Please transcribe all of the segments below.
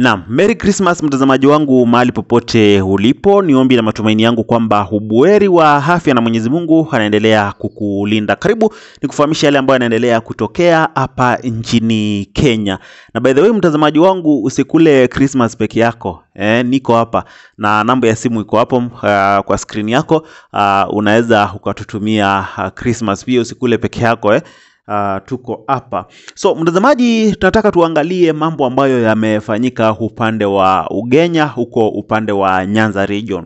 Naam, Merry Christmas mtazamaji wangu mahali popote ulipo, ni ombi na matumaini yangu kwamba ubuheri wa afya na Mwenyezi Mungu anaendelea kukulinda. Karibu ni kufahamisha yale ambayo yanaendelea kutokea hapa nchini Kenya. Na by the way mtazamaji wangu, usikule Christmas peke yako. Eh, niko hapa na namba ya simu iko hapo uh, kwa screen yako. Uh, unaweza ukatutumia uh, Christmas pia, usikule peke yako eh. Uh, tuko hapa so mtazamaji, tunataka tuangalie mambo ambayo yamefanyika upande wa Ugenya, huko upande wa Nyanza region.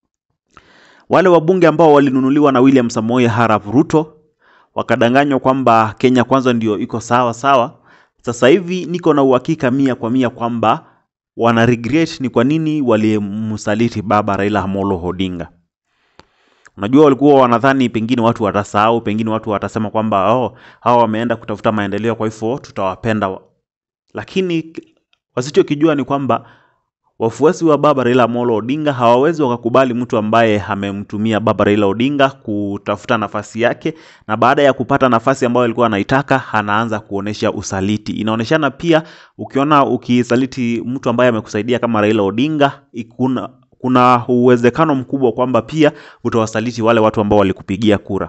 Wale wabunge ambao walinunuliwa na William Samoei Arap Ruto wakadanganywa kwamba Kenya kwanza ndio iko sawa sawa. Sasa hivi niko na uhakika mia kwa mia kwamba wana regret ni kwa nini walimsaliti baba Raila Amolo Odinga. Unajua, walikuwa wanadhani pengine watu watasahau, pengine watu watasema kwamba oh, hawa wameenda kutafuta maendeleo, kwa hivyo tutawapenda. Lakini wasichokijua ni kwamba wafuasi wa baba Raila Amolo Odinga hawawezi wakakubali mtu ambaye amemtumia baba Raila Odinga kutafuta nafasi yake, na baada ya kupata nafasi ambayo alikuwa anaitaka anaanza kuonesha usaliti. Inaoneshana pia, ukiona ukisaliti mtu ambaye amekusaidia kama Raila Odinga ikuna kuna uwezekano mkubwa kwamba pia utawasaliti wale watu ambao walikupigia kura.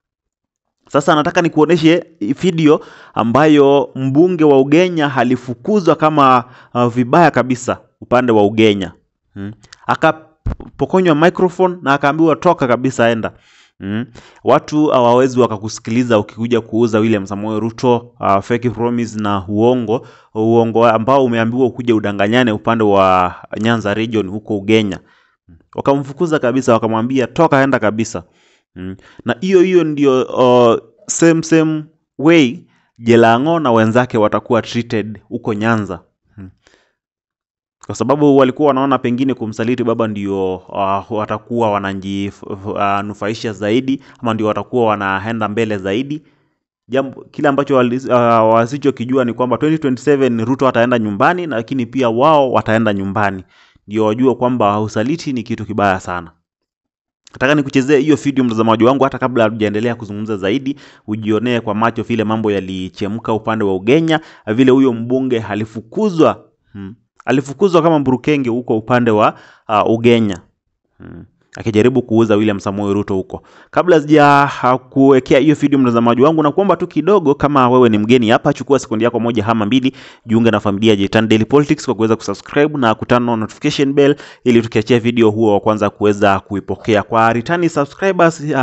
Sasa nataka nikuoneshe video ambayo mbunge wa Ugenya alifukuzwa kama uh, vibaya kabisa upande wa Ugenya hmm. Akapokonywa microphone na akaambiwa toka kabisa, enda hmm. Watu hawawezi wakakusikiliza ukikuja kuuza William Samoei Ruto uh, fake promise na uongo uongo ambao umeambiwa ukuja udanganyane upande wa Nyanza region huko Ugenya. Wakamfukuza kabisa, wakamwambia toka, enda kabisa mm. Na hiyo hiyo ndio uh, same same way Jelang'o na wenzake watakuwa treated huko Nyanza mm. Kwa sababu walikuwa wanaona pengine kumsaliti baba ndio uh, watakuwa wanajinufaisha uh, zaidi ama ndio watakuwa wanaenda mbele zaidi. Jambo kile ambacho uh, wasichokijua ni kwamba 2027 Ruto ataenda nyumbani, lakini pia wao wataenda nyumbani, ndio wajue kwamba usaliti ni kitu kibaya sana. Nataka nikuchezee hiyo video mtazamaji wangu, hata kabla hatujaendelea kuzungumza zaidi, ujionee kwa macho vile mambo yalichemka upande wa Ugenya, vile huyo mbunge alifukuzwa hmm. alifukuzwa kama mburukenge huko upande wa uh, Ugenya hmm akijaribu kuuza William Samoei Ruto huko. Kabla sija kuwekea hiyo video mtazamaji wangu, na kuomba tu kidogo, kama wewe ni mgeni hapa, chukua sekundi yako moja ama mbili, jiunge na familia ya Jitan Daily Politics kwa kuweza kusubscribe na kutana notification bell, ili tukiachia video huo wa kwanza kuweza kuipokea. Kwa returning subscribers uh,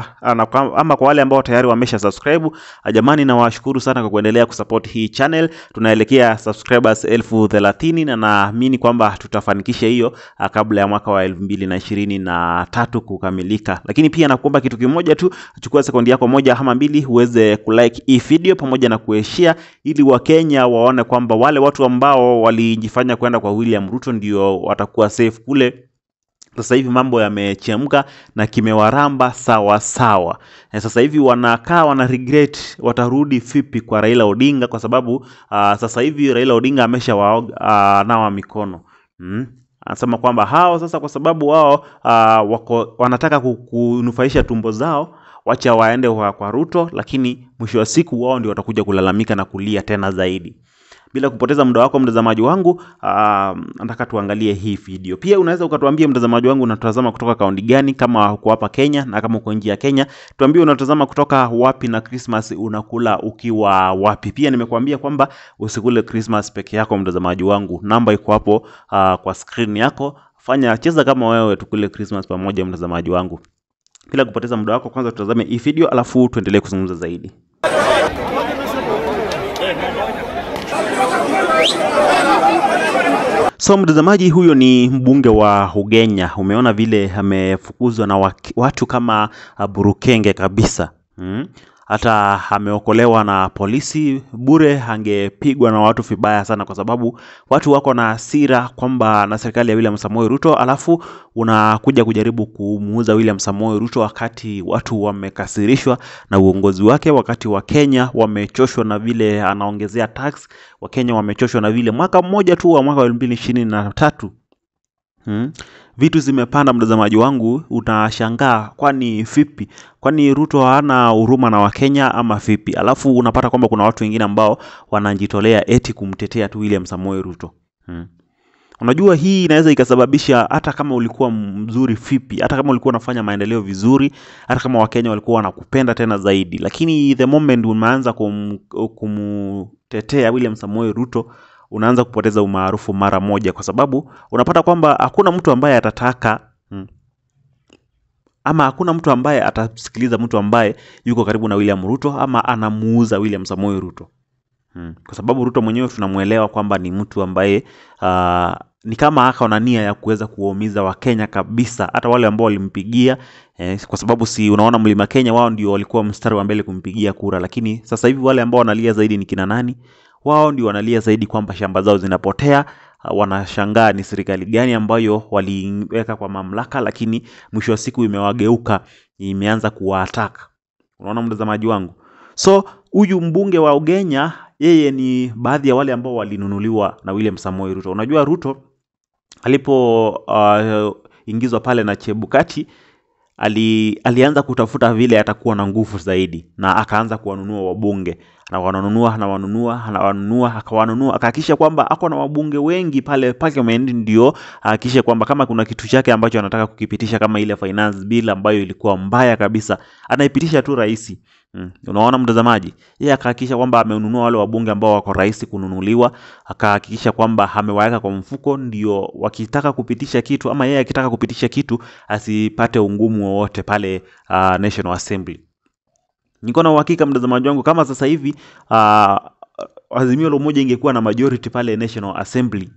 ama kwa wale ambao tayari wamesha subscribe, jamani, nawashukuru sana kwa kuendelea kusupport hii channel. Tunaelekea subscribers elfu thelathini na naamini kwamba tutafanikisha hiyo uh, kabla ya mwaka wa elfu mbili na ishirini na tatu kukamilika. Lakini pia nakuomba kitu kimoja tu, chukua sekundi yako moja ama mbili uweze kulike hii video pamoja na kueshare, ili Wakenya waone kwamba wale watu ambao walijifanya kwenda kwa William Ruto ndio watakuwa safe kule. Sasa hivi mambo yamechemka na kimewaramba sawa sawa. Sasa hivi wanakaa wana regret watarudi vipi kwa Raila Odinga, kwa sababu uh, sasa hivi Raila Odinga amesha waoga uh, nawa mikono hmm? Anasema kwamba hao sasa, kwa sababu wao uh, wako wanataka kunufaisha tumbo zao, wacha waende kwa, kwa Ruto, lakini mwisho wa siku wao ndio watakuja kulalamika na kulia tena zaidi. Bila kupoteza muda wako mtazamaji wangu, uh, nataka tuangalie hii video. Pia unaweza ukatuambia mtazamaji wangu, unatazama kutoka kaunti gani, kama uko hapa Kenya, na kama uko nje ya Kenya, tuambie unatazama kutoka wapi na Christmas unakula ukiwa wapi. Pia nimekuambia kwamba usikule Christmas peke yako mtazamaji wangu, namba iko hapo uh, kwa screen yako. Fanya cheza kama wewe, tukule Christmas pamoja mtazamaji wangu. Bila kupoteza muda wako, kwanza tutazame hii video, alafu tuendelee kuzungumza zaidi. So mtazamaji, huyo ni mbunge wa Ugenya. Umeona vile amefukuzwa na watu kama burukenge kabisa hmm? Hata ameokolewa na polisi bure, angepigwa na watu vibaya sana, kwa sababu watu wako na hasira kwamba na serikali ya William Samoei Ruto, alafu unakuja kujaribu kumuuza William Samoei Ruto wakati watu wamekasirishwa na uongozi wake, wakati wa Kenya wamechoshwa na vile anaongezea tax. Wakenya wamechoshwa na vile mwaka mmoja tu wa mwaka wa elfu mbili ishirini na tatu Hmm. Vitu zimepanda mtazamaji wangu, utashangaa kwani vipi? Kwani Ruto hana huruma na Wakenya ama vipi? Alafu unapata kwamba kuna watu wengine ambao wanajitolea eti kumtetea tu William Samoei Ruto. Hmm. Unajua hii inaweza ikasababisha hata kama ulikuwa mzuri vipi, hata kama ulikuwa unafanya maendeleo vizuri, hata kama Wakenya walikuwa wanakupenda tena zaidi, lakini the moment umeanza kum, kumtetea William Samoei Ruto unaanza kupoteza umaarufu mara moja, kwa sababu unapata kwamba hakuna mtu ambaye atataka hmm, ama hakuna mtu ambaye atasikiliza mtu ambaye yuko karibu na William Ruto ama anamuuza William Samoei Ruto. Hmm. Kwa sababu Ruto mwenyewe tunamwelewa kwamba ni mtu ambaye uh, ni kama aka na nia ya kuweza kuwaumiza Wakenya kabisa, hata wale ambao walimpigia eh, kwa sababu si unaona Mlima Kenya wao ndio walikuwa mstari wa mbele kumpigia kura, lakini sasa hivi wale ambao wanalia zaidi ni kina nani? Wao ndio wanalia zaidi kwamba shamba zao zinapotea. Uh, wanashangaa ni serikali gani ambayo waliweka kwa mamlaka, lakini mwisho wa siku imewageuka, imeanza kuwaataka. Unaona mtazamaji wangu, so huyu mbunge wa Ugenya yeye ni baadhi ya wale ambao walinunuliwa na William Samoei Ruto. Unajua Ruto alipoingizwa uh, pale na Chebukati ali, alianza kutafuta vile atakuwa na nguvu zaidi, na akaanza kuwanunua wabunge, anawanunua anawanunua anawanunua, akawanunua, akahakikisha kwamba ako na wabunge wengi pale parliament, ndio ahakikishe kwamba kama kuna kitu chake ambacho anataka kukipitisha kama ile finance bill ambayo ilikuwa mbaya kabisa, anaipitisha tu rahisi. Mm. Unaona mtazamaji, yeye akahakikisha kwamba amenunua wale wabunge ambao wako rahisi kununuliwa, akahakikisha kwamba amewaweka kwa mfuko, ndio wakitaka kupitisha kitu ama yeye akitaka kupitisha kitu asipate ungumu wowote pale uh, National Assembly. Niko na uhakika mtazamaji wangu, kama sasa hivi uh, Azimio la Umoja ingekuwa na majority pale National Assembly,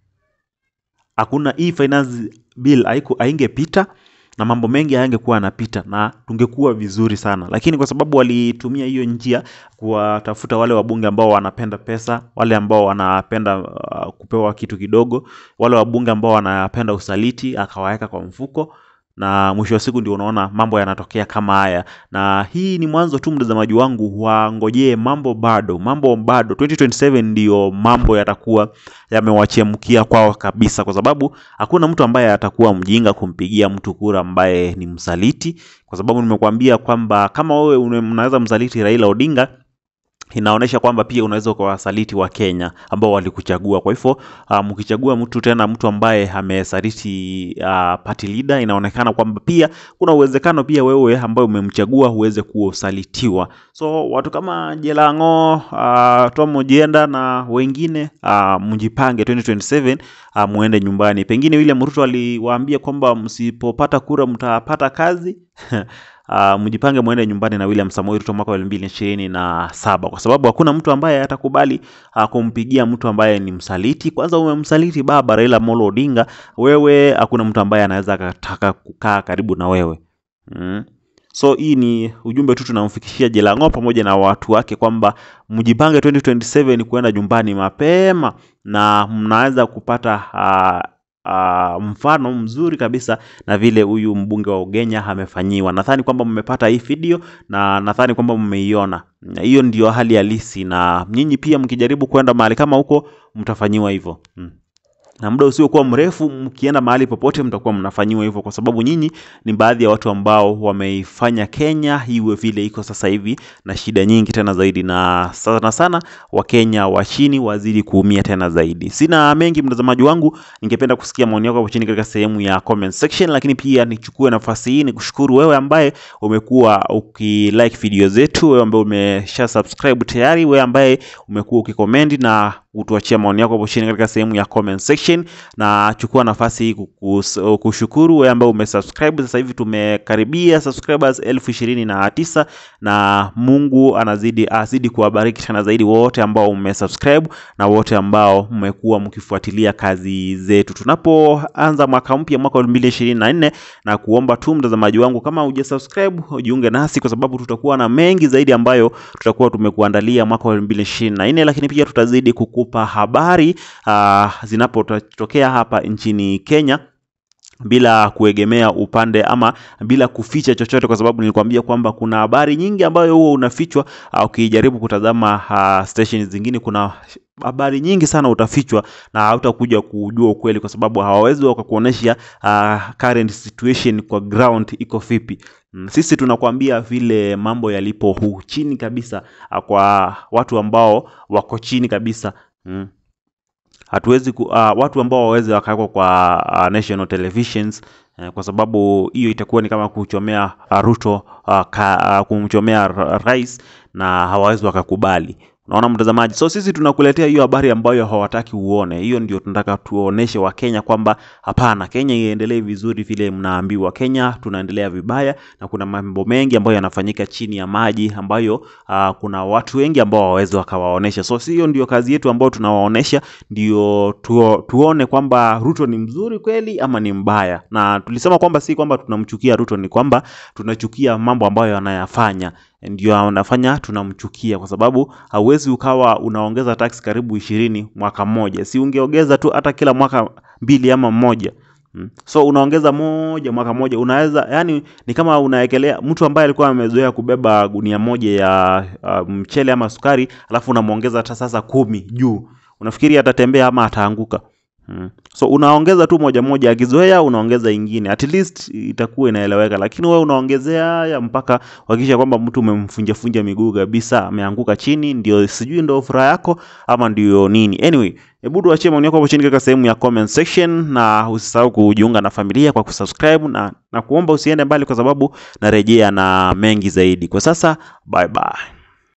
hakuna hii finance bill haiku- haingepita na mambo mengi hayangekuwa yanapita na tungekuwa vizuri sana, lakini kwa sababu walitumia hiyo njia kuwatafuta wale wabunge ambao wanapenda pesa, wale ambao wanapenda uh, kupewa kitu kidogo, wale wabunge ambao wanapenda usaliti, akawaweka kwa mfuko na mwisho wa siku ndio unaona mambo yanatokea kama haya, na hii ni mwanzo tu, mtazamaji wangu, wangojee mambo bado, mambo bado. 2027 ndio mambo yatakuwa yamewachemkia kwao kabisa, kwa sababu hakuna mtu ambaye atakuwa mjinga kumpigia mtu kura ambaye ni msaliti, kwa sababu nimekuambia kwamba kama wewe une- mnaweza msaliti Raila Odinga inaonyesha kwamba pia unaweza ukawasaliti wa Kenya ambao walikuchagua. Kwa hivyo uh, mkichagua mtu tena mtu ambaye amesaliti uh, party leader, inaonekana kwamba pia kuna uwezekano pia wewe ambaye umemchagua uweze kusalitiwa. So watu kama Jelang'o, uh, Tom Ojienda na wengine uh, mjipange 2027 uh, muende nyumbani. Pengine William Ruto aliwaambia kwamba msipopata kura mtapata kazi Uh, mjipange mwende nyumbani na William Samoei Ruto mwaka wa elfu mbili ishirini na saba kwa sababu hakuna mtu ambaye atakubali uh, kumpigia mtu ambaye ni msaliti. Kwanza umemsaliti baba Raila Amolo Odinga, wewe hakuna mtu ambaye anaweza akataka kukaa karibu na wewe mm. So hii ni ujumbe tu tunamfikishia Jelang'o pamoja na watu wake kwamba mjipange 2027 kuenda nyumbani mapema na mnaweza kupata uh, uh, mfano mzuri kabisa na vile huyu mbunge wa Ugenya amefanyiwa. Nadhani kwamba mmepata hii video na nadhani kwamba mmeiona. Na Hiyo ndio hali halisi, na nyinyi pia mkijaribu kwenda mahali kama huko mtafanyiwa hivyo mm na muda usiokuwa mrefu mkienda mahali popote mtakuwa mnafanyiwa hivyo, kwa sababu nyinyi ni baadhi ya watu ambao wameifanya Kenya iwe vile iko sasa hivi na shida nyingi tena zaidi, na sana sana Wakenya wa chini wazidi kuumia tena zaidi. Sina mengi mtazamaji wangu, ningependa kusikia maoni yako hapo chini katika sehemu ya comment section, lakini pia nichukue nafasi hii nikushukuru wewe ambaye umekuwa ukilike video zetu, wewe ambaye umesha subscribe tayari, wewe ambaye umekuwa ukicomment na utuachia maoni yako hapo chini katika sehemu ya comment section, na chukua nafasi hii kukus- kushukuru wewe ambaye umesubscribe. Sasa hivi tumekaribia subscribers elfu ishirini na tisa na Mungu anazidi azidi kuwabariki tena zaidi wote ambao umesubscribe na wote ambao mmekuwa mkifuatilia kazi zetu tunapoanza mwaka mpya mwaka wa 2024 na kuomba tu mtazamaji wangu, kama hujasubscribe ujiunge nasi, kwa sababu tutakuwa na mengi zaidi ambayo tutakuwa tumekuandalia mwaka wa 2024, lakini pia tutazidi kukupa habari uh, zinapotokea hapa nchini Kenya bila kuegemea upande ama bila kuficha chochote, kwa sababu nilikwambia kwamba kuna habari nyingi ambayo huwa unafichwa. uh, Ukijaribu kutazama uh, station zingine, kuna habari nyingi sana utafichwa na hautakuja kujua ukweli, kwa sababu hawawezi wakakuonesha uh, current situation kwa ground iko vipi. Mm, Sisi tunakwambia vile mambo yalipo hu chini kabisa, uh, kwa watu ambao wako chini kabisa mm hatuwezi ku, uh, watu ambao waweze wakawekwa kwa uh, national televisions eh, kwa sababu hiyo itakuwa ni kama kuchomea uh, Ruto uh, ka, uh, kumchomea ra- rais na hawawezi wakakubali. Unaona mtazamaji, so sisi tunakuletea hiyo habari ambayo hawataki uone. Hiyo ndio tunataka tuoneshe Wakenya kwamba hapana, Kenya iendelee vizuri vile mnaambiwa. Kenya tunaendelea vibaya na kuna mambo mengi ambayo yanafanyika chini ya maji ambayo uh, kuna watu wengi ambao hawawezi wakawaonesha. So si hiyo ndio kazi yetu ambayo tunawaonesha, ndio tuo, tuone kwamba Ruto ni mzuri kweli ama ni mbaya. Na tulisema kwamba si kwamba tunamchukia Ruto, ni kwamba tunachukia mambo ambayo anayafanya ndio anafanya tunamchukia, kwa sababu hauwezi ukawa unaongeza tax karibu ishirini mwaka mmoja, si ungeongeza tu hata kila mwaka mbili ama mmoja Mm. So unaongeza moja mwaka moja, unaweza yani, ni kama unaekelea mtu ambaye alikuwa amezoea kubeba gunia moja ya uh, mchele ama sukari, alafu unamwongeza hata sasa kumi juu, unafikiri atatembea ama ataanguka? Mm. So unaongeza tu moja moja, akizoea unaongeza ingine, at least itakuwa inaeleweka, lakini wewe unaongezea haya mpaka hakikisha kwamba mtu umemfunja funja miguu kabisa, ameanguka chini, ndio sijui ndio furaha yako ama ndio nini? Anyway, hebu tuachie maoni yako hapo chini katika sehemu ya comment section, na usisahau kujiunga na familia kwa kusubscribe na, na kuomba usiende mbali, kwa sababu narejea na mengi zaidi. Kwa sasa, bye bye.